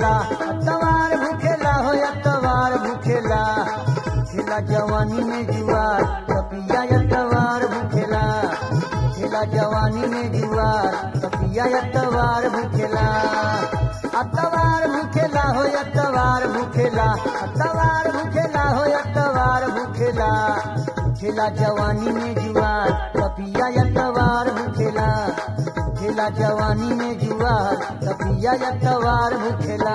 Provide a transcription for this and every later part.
भूखेला अतवार भूखेला हो अतवार भूखेला खेला जवानी में जुआर कपिया अतवार भूखेला खेला जवानी में जुआर कपिया अतवार भूखेला अतवार भूखेला हो अतवार भूखेला अतवार भूखेला हो अतवार भूखेला खेला जवानी में जुआर कपिया अतवार भूखेला खेला जवानी में जुआर कपिया अतवार भूखेला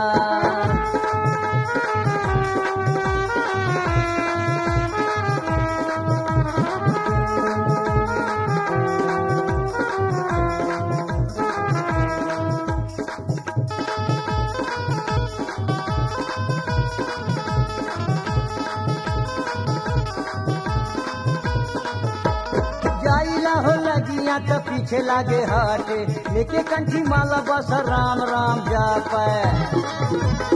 जाइला हो लगिया तो पीछे लागे हटे लेके कंठी माला बस राम राम जा पाए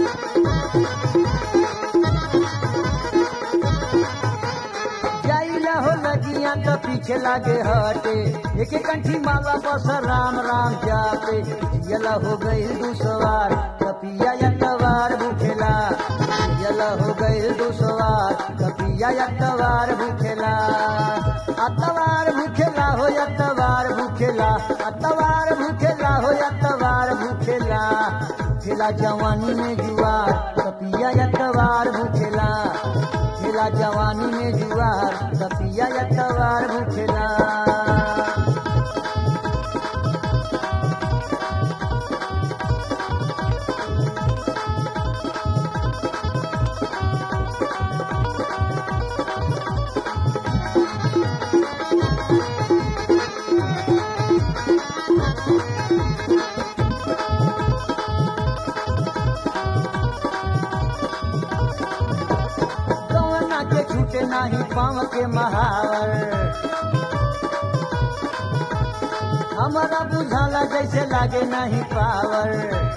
जाइला हो लगिया तो पीछे लागे हटे लेके कंठी माला बस राम राम जा पे यला हो गई दुसवार कपिया यतवार भूखेला यला हो गई दुसवार कपिया यतवार भूखेला अतवार भूखेला हो अतवार भूखेला अतवार भूखेला हो अतवार भूखेला खेला जवानी में जुआर कपिया अतवार भूखेला खेला जवानी में जुआर कपिया अतवार भूखेला कौना के छूटे नाही पाँव के महावर हमारा बुझाला जैसे लागे नहीं पावर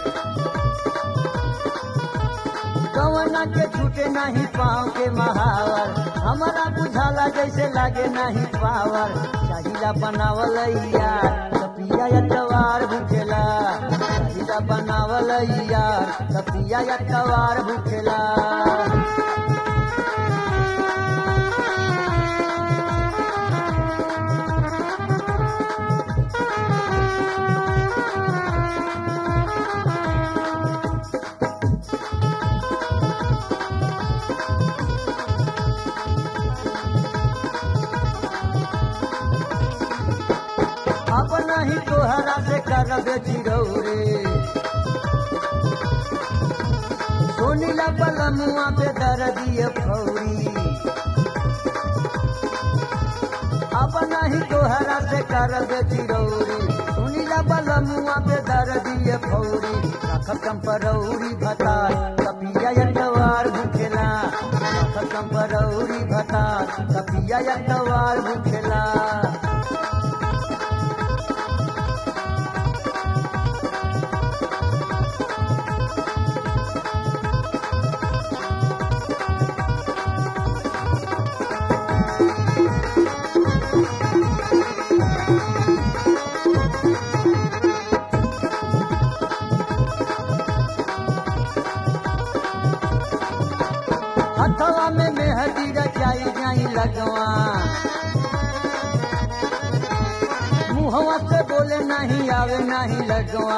कौना के छूटे नहीं पाँव के महावर हमारा बुझाला जैसे लागे नहीं पावर चाहिला बनावल यार कपिया यतवार भूखेला चाहिला बनावल यार कपिया यतवार भूखेला अब नहीं तोहरा से करबे चिरौरे सोनीला बलमुआ पे दर्दिए फौरी अब नहीं तोहरा से करबे चिरौरी सुनीला बलमुआ पे दर्दिए फौरी रखम परौरी भतार कपिया यटवार भूखेला रखम परौरी भतार कपिया यटवार भूखेला हथवा में मेहदी रचाई जाई लगवा मुहवा से बोले नहीं आवे नहीं लगवा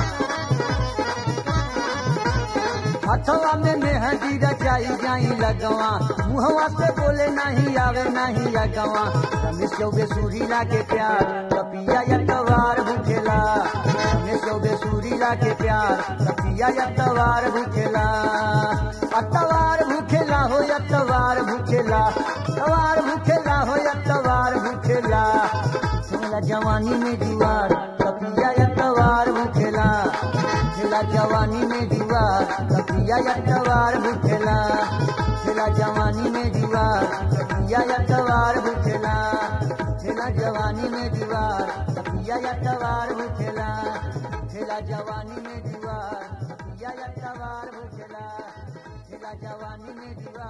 हथवा में मेहदी रचाई जाई लगवा मुहवा से बोले नहीं आवे नहीं लगवा रमेश चौबे सूरीला के प्यार कपिया यतवार भूखेला रमेश चौबे सूरीला के प्यार कपिया यतवार भूखेला अतवार भूखेला हो अतवार भूखेला तवार भूखेला हो अतवार भूखेला खेला जवानी में दीवार कपिया अतवार भूखेला खेला जवानी में दीवार कपिया अतवार भूखेला खेला जवानी में दीवार कपिया अतवार भूखेला खेला जवानी में दीवार कपिया अतवार भूखेला खेला जवानी में दीवार कपिया अतवार भूखेला खेला जवानी में दीवार